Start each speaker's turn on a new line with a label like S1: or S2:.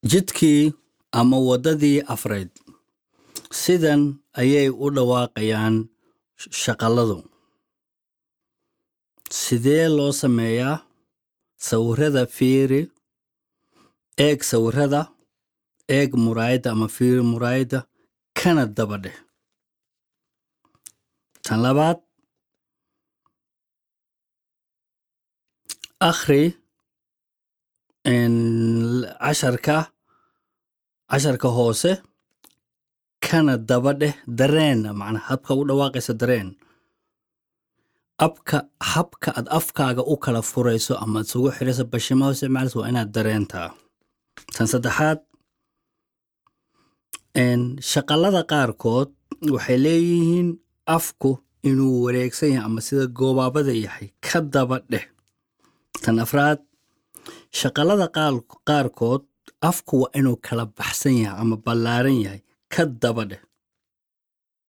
S1: jidkii ama waddadii afrayd sidan ayay u dhawaaqayaan shaqalladu sidee loo sameeyaa sawirada fiiri eeg sawirada eeg muraayadda ama fiiri muraayadda kana daba dheh tan labaad akhri casharka casharka hoose kana daba dheh dareen macnaa habka u dhawaaqaysa dareen abka habka aad afkaaga u kala furayso ama ad isugu xirayso bashimaha u isticmaalayso waa inaad dareentaa tan saddexaad shaqallada qaarkood waxay leeyihiin afku inuu wareegsan yahay ama sida goobaabada yahay ka daba dheh tan afraad shaqallada qaarkood afku waa inuu kala baxsan yahay ama ballaaran yahay ka daba dheh